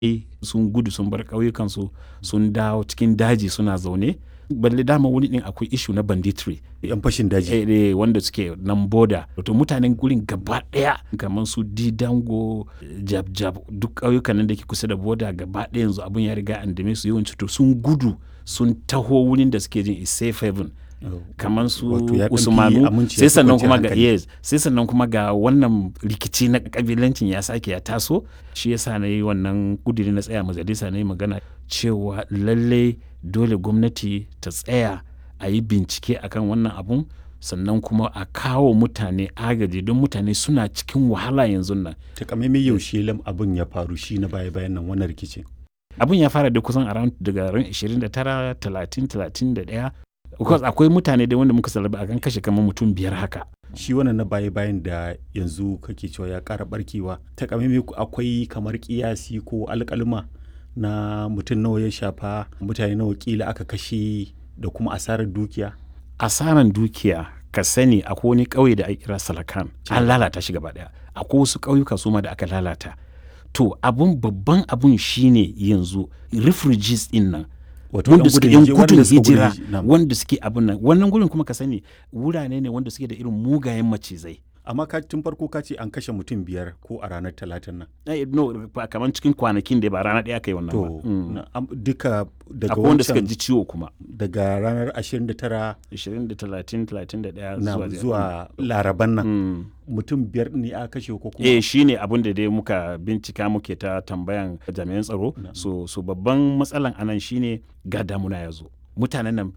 sun gudu sun bar ƙauyukansu sun dawo cikin daji suna zaune balle dama wuri din akwai ishu na banditry yan fashin daji eh, eh, wanda suke nan boda to mutanen gurin gaba daya kamar su didango jab jab duk ƙauyukan nan da ke kusa da boda gaba daya yanzu abun ya riga an dame su yawanci to sun gudu sun taho wurin da suke jin is safe haven kamar su Wato ya ɗan fi usmanu aminci, ya sai fi sannan kwanciyar kuma ga hankali. yes sai sannan kuma ga wannan rikici na kabilancin ya sake ya taso shi yasa na yi wannan kudiri na tsaya majalisa na yi magana cewa lalle dole gwamnati ta tsaya a yi bincike akan wannan abun sannan kuma a kawo mutane agaji don mutane suna cikin wahala yanzu nan takamaimai yaushe lam abin ya faru shi na baya bayan nan wannan rikicin abin ya fara da kusan around daga ran 29 30 31 because akwai mutane da wanda muka salaba a kan kashe kamar mutum biyar haka shi wannan na baya bayan da yanzu kake cewa ya ƙara barkewa takamaimai akwai kamar kiyasi ko alƙalma na mutum nawa ya shafa mutane nawa kila aka kashe da kuma asarar dukiya asaran dukiya ka sani akwai wani ƙauye da ake kira salakan an lalata shi gaba daya akwai wasu ƙauyuka su ma da aka lalata to abun babban abun shine yanzu refugees din nan wato wanda yan suke gudun yan hijira- gudun wanda suka gudun hijira hij- na'am. wanda suke abun nan wannan gurin kuma ka sani wurare ne wanda suke da irin mugayen macizai amma ka tun farko ka ce an kashe mutum biyar ko a ranar talatin nan Eh, no ba kamar cikin kwanakin da ba rana ɗaya kai wannan ba to Mm. na- am- duka daga akwai wanda suka wancan ji ciwo kuma daga ranar 29 20 da 30 31 na zuwa zuwa laraban nan Mm. mutum biyar ne aka kashe ko kuma eh shi ne abin da dai muka bincika muke ta tambayan jami'an tsaro so, so babban matsalan anan shine ga damuna ya zo mutanen nan